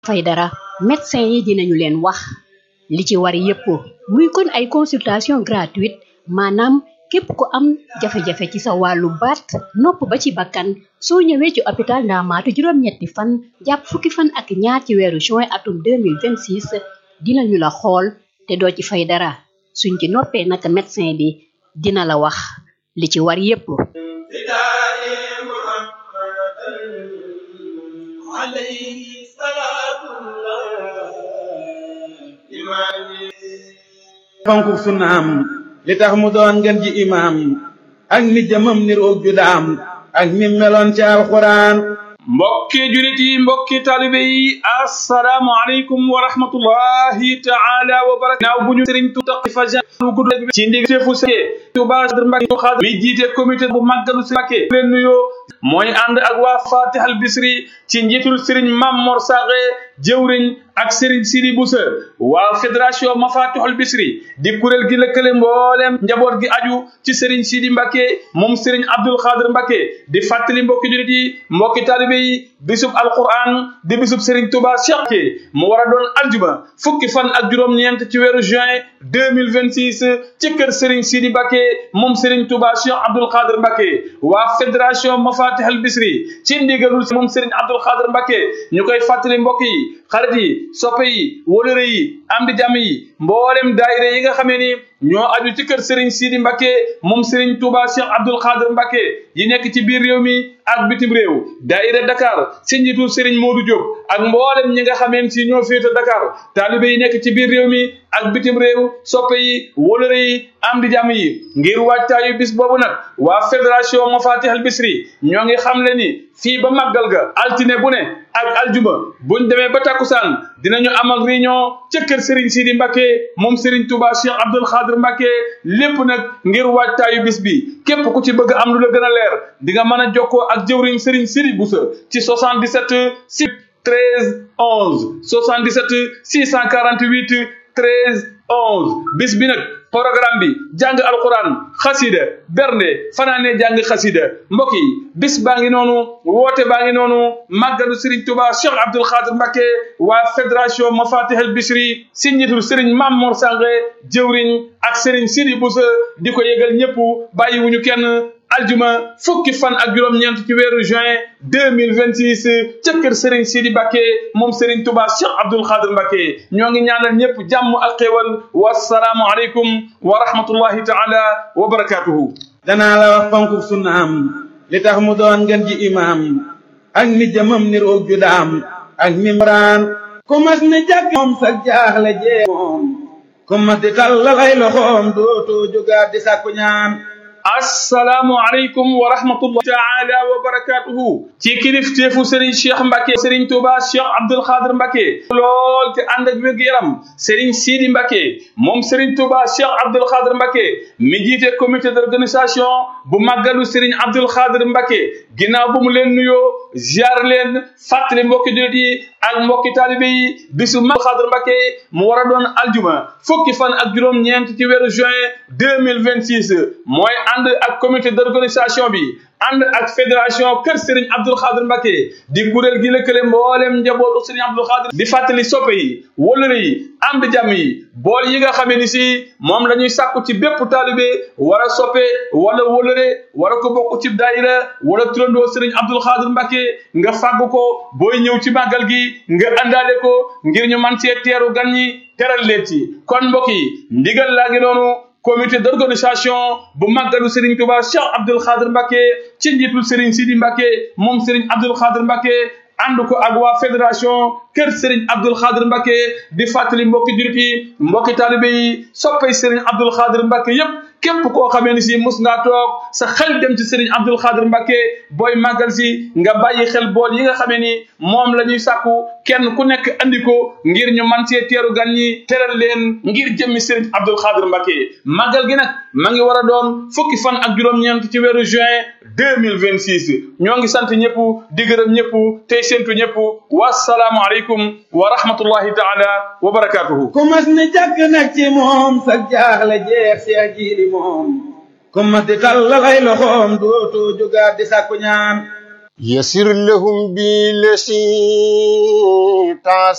fay dara médecin yi dinañu leen wax li ci war yépp muy kon ay consultation gratuite maanaam képp ku am jafe-jafe ci sa wàllu baat nopp ba ci bakkan soo ñëwee ci hôpital Ndaamaatu juróom-ñetti fan jàpp fukki fan ak ñaar ci weeru juin atum 2026 dinañu la xool te doo ci fay dara suñ ci noppee naka médecin bi dina la wax li ci war yépp fonku sunnaam li tax mu doon ngeen ji imaam ak ni jëmam ni roog ju daam ak ni meloon ci alxuraan mbokki julit yi mbokki taalibe yi assalaamu aleykum wa rahmatullahi taala wa barakatu naaw bu ñu sëriñ tuuta fa lu gudd ci ndig teefu sëke Tuubaa Mbàkke Xaadir mi jiite comité bu màggalu si Mbàkke leen nuyoo mooy ànd ak waa Fatihal Bisri ci njiitul sëriñ Mam Mor Saxe jëwriñ ak sëriñ Sidi Busa waa fédération Mafatihul Bisri di kuréel gi lëkkale mbooleem njaboot gi aju ci sëriñ Sidi Mbàkke moom sëriñ Abdul Xaadir Mbàkke di fàttali mbokki julit yi mbokki taalibe yi bisub alquran di bisub sëriñ Tuubaa Cheikh ke mu war a doon aljuma fukki fan ak juróom-ñeent ci weeru juin 2026 ci kër sëriñ Sidi Mbàkke moom sëriñ Tuubaa Cheikh Abdul Xaadir Mbàkke waa fédération Mafatihul Bisri ci ndigalul moom sëriñ Abdul Xaadir Mbàkke ñu koy fàttali mbokk yi xarit yi soppe yi wóolëre yi am di jàmm yi mboolem daayira yi nga xamee ni ñoo aju ci kër Serigne Sidi Mbacke moom Serigne Touba Cheikh Abdoul Khadir Mbacke yi nekk ci biir réew mi ak bitim réew daayira Dakar si njiitu Serigne Modou Diop ak mboolem ñi nga xameen si ñoo féete Dakar taalibe yi nekk ci biir réew mi ak bitim réew soppe yi wóolëre yi am di jàmm yi ngir wàccaayu bis boobu nag waa fédération Mafatihul Bisri ñoo ngi xam le ni fii ba màggal ga altine bu ne ak aljuma buñ demee ba takkusaan dinañu amal réunion ca kër Serigne Sidi Mbacke moom Serigne Touba Cheikh Abdoul Khadir Mbacke lépp nag ngir waajtaayu bis bi képp ku ci bëgg am lu la gën a leer di nga mën a jokkoo ak jëwriñ Serigne Sidi Boussa ci 77 6 13 11 77 648 13 11 bis bi nag programme bi jàng alquran xasida bernde fanaane jàng xasida mbokk yi bis baa ngi noonu woote baa ngi noonu màggalu Serigne Touba Cheikh Abdoul Khadir Mbacke waa fédération Mafatihul Bisri si njiitul Serigne Mam Mor Sange jëwriñ ak Serigne Sidi Boussa di ko yëgal ñëpp bàyyiwuñu kenn aljuma fukki fan ak juróom-ñeent ci weeru juin deux mille vingt six ca kër Serigne Sidi Mbacke moom Serigne Touba Cheikh Abdoul Khadir Mbacke ñoo ngi ñaanal ñëpp jàmm ak xéwal wasalaamu aleykum wa rahmatullahi taala wa barakatuhu danaa la wax fonku sunnaam li tax mu doon ngeen ji imaam ak ni jëmam ni roog ju daam ak ni muraan ku mas ni jàkk moom sa jaaxle jee moom ku mas di tallalay loxoom dootoo jógaat di sàkku ñaan assalaamu aleykum wa rahmatullahi taala wa barakatuhu ci kilifteefu Serigne Cheikh Mbacke Serigne Touba Cheikh Abdoul Khadir Mbacke lool te ànd ak wér-gu-yaram Serigne Sidi Mbacke moom Serigne Touba Cheikh Abdoul Khadir Mbacke mi jiite comité d'organisation bu màggalu Serigne Abdoul Khadir Mbacke ginnaaw bu mu leen nuyoo ziar leen fàttali mbokki jullit yi ak mbokki taalibe yi bisu Abdoul Khadir Mbacke mu war a doon aljuma fukki fan ak juróom-ñeent ci weeru juin deux mille vingt six mooy ànd ak comité d'organisation bi ànd ak fédération kër Serigne Abdoul Khadir Mbacke di kuréel gi lëkkale mboolem njabootu Serigne Abdoul Khadir di fàttali soppe yi wóllëre yi am di jàmm yi bool yi nga xamee ni si moom la ñuy sàkku ci bépp taalibe wala soppe wala wóllëre wala ko bokk ci daayira wala turandoo Serigne Abdoul Khadir Mbacke nga fàgg ko booy ñëw ci màggal gi nga àndaale ko ngir ñu man cee teeru gan ñi teral leen ci kon mbokk yi ndigal laa ngi noonu comité d'organisation bu màggalu Serigne Touba Cheikh Abdoul Khadir Mbacke ci njiitul Serigne Sidi Mbacke moom Serigne Abdoul Khadir Mbacke ànd ko ak waa fédération kër Serigne Abdoul Khadir Mbacke di fàttali mbokki jurit yi mbokki taalibe yi soppay Serigne Abdoul Khadir Mbacke yépp képp koo xamee ni si mus ngaa toog sa xel dem ci Serigne Abdoul Khadir Mbacke booy màggal si nga bàyyi xel bool yi nga xamee ni moom la ñuy sàkku kenn ku nekk andi ko ngir ñu man cee teeru gan ñi teral leen ngir jëmmi Serigne Abdoul Khadir Mbacke màggal gi nag ma ngi war a doon fukki fan ak juróom-ñeent ci weeru juin deux mille vingt six ñoo ngi sant ñëpp di gërëm ñëpp tey séntu ñëpp wasalaamu aleykum wa rahmatullahi taala wa barakatuhu ku mas ni jàkk nag ci moom sa jaaxle jeex seex jiili moom ku mas di tallalay loxoom dootoo jógaat di sàkku ñaan يسر لهم بالذي تعس